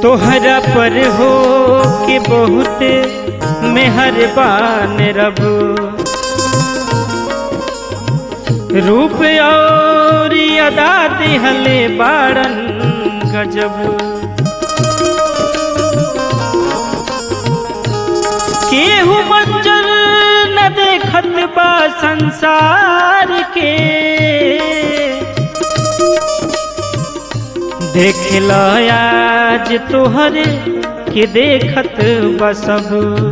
तोहरा पर हो के बहुत मेहरबान रब रूप और अदा दिहले बाड़न गजब केहू मंजर न देखत बा संसार के देख लो आज तोहरे के देखत बा सब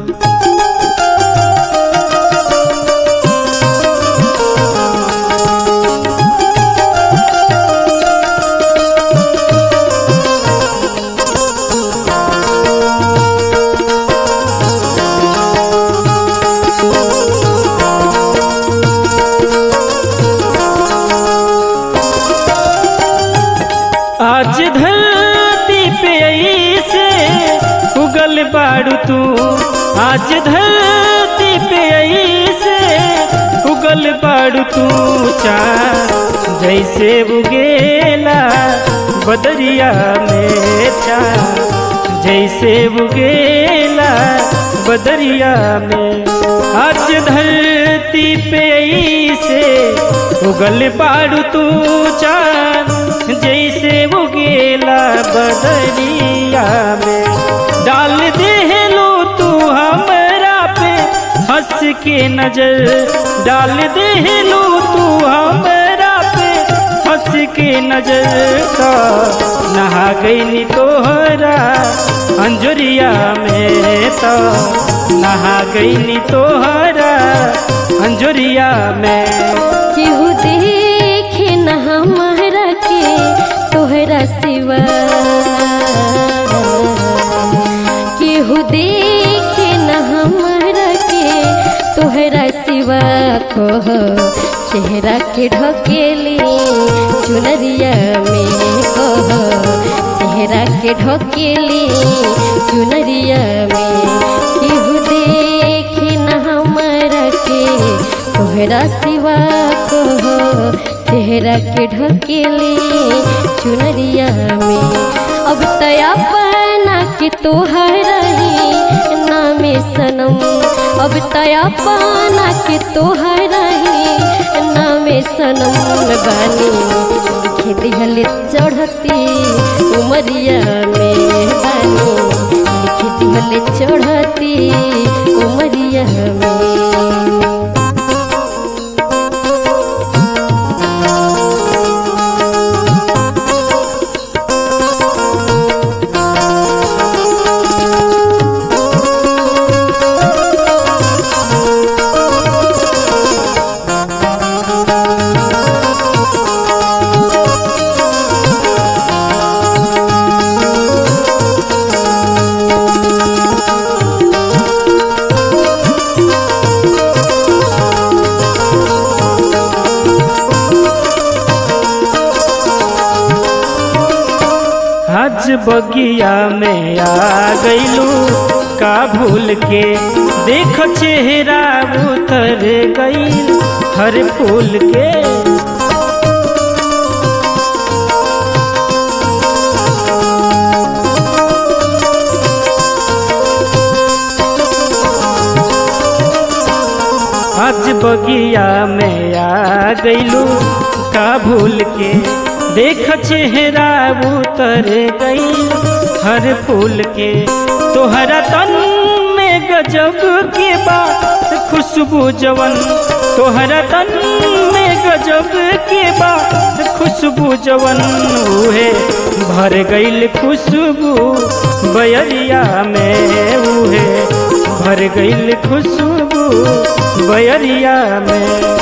आज धरती पे ऐसे उगल बाड़ू तू आज धरती पे ऐसे उगल बाड़ू तू चार जैसे उगेला बदरिया में चार जैसे उगेला बदरिया में आज धरती पे ऐसे उगल बाड़ू तू चार जैसे वो गेला बदरिया में डाल दे लो तू हमरा पे हंस के नजर डाल दे लो तू हमरा पे हंस के नजर का नहा गई तोहरा अंजुरिया में तो नहा गई तोहरा अंजुरिया में केहू देखे न हमारा के तोहरा सिवा केहू देखे न हमारा के तोहरा सिवा कह चेहरा के ढकेली चुनरिया में कह चेहरा के ढकेली चुनरिया में केहू देखे न हमारा के तोहरा सिवा कहो चेहरा के ढकेली चुनरिया में अब तया पाना के तोहरा ही नामे सनम अब तया पाना के तोहरा ही नामे सनम बानी खेती हले चढ़ती उमरिया में बानी खेती हले चढ़ती उमरिया में आज बगिया में आ गईलू का भूल के देख चेहरा उतर गई हर फूल के आज बगिया में आ गईलू का भूल के देख चेहरा उतर गई हर फूल के तोहरा तन में गजब के बात खुशबू जवन तोहरा तन में गजब के बात खुशबू जवन उहे भर गईल खुशबू बयरिया में उहे भर गईल खुशबू बयरिया में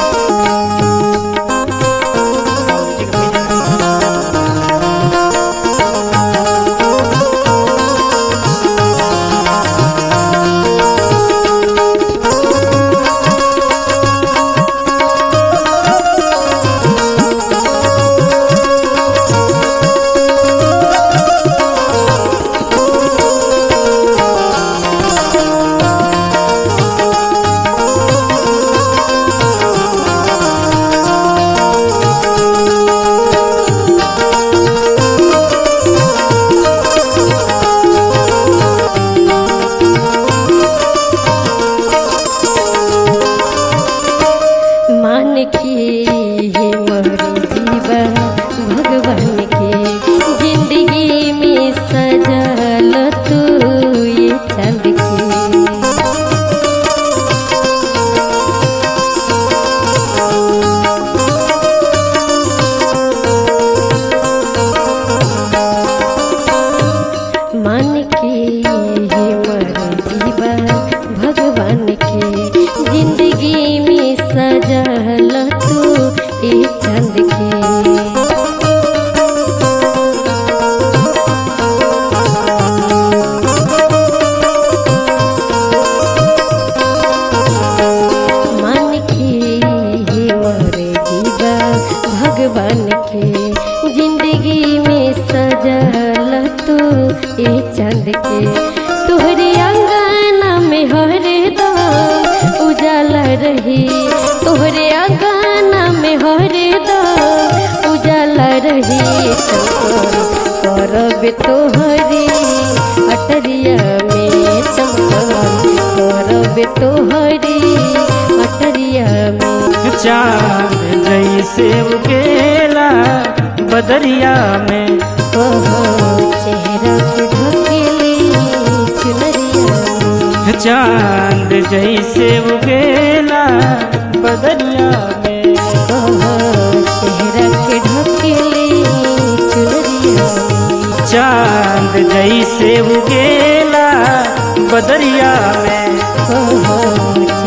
चांद के तोहरे अंगना में हरदम उजाला रही तोहरे अंगना में हरदम उजाला रही करब तोहरी अटरिया में चमकल करब तोहरी अटरिया में चांद जैसे उगेला बदरिया में ओहो चेहरा के ढकेली चुनरिया में चांद जैसे उगेला बदरिया में ओहो चेहरा के ढकेली चुनरिया में चांद जैसे उगेला बदरिया में ओहो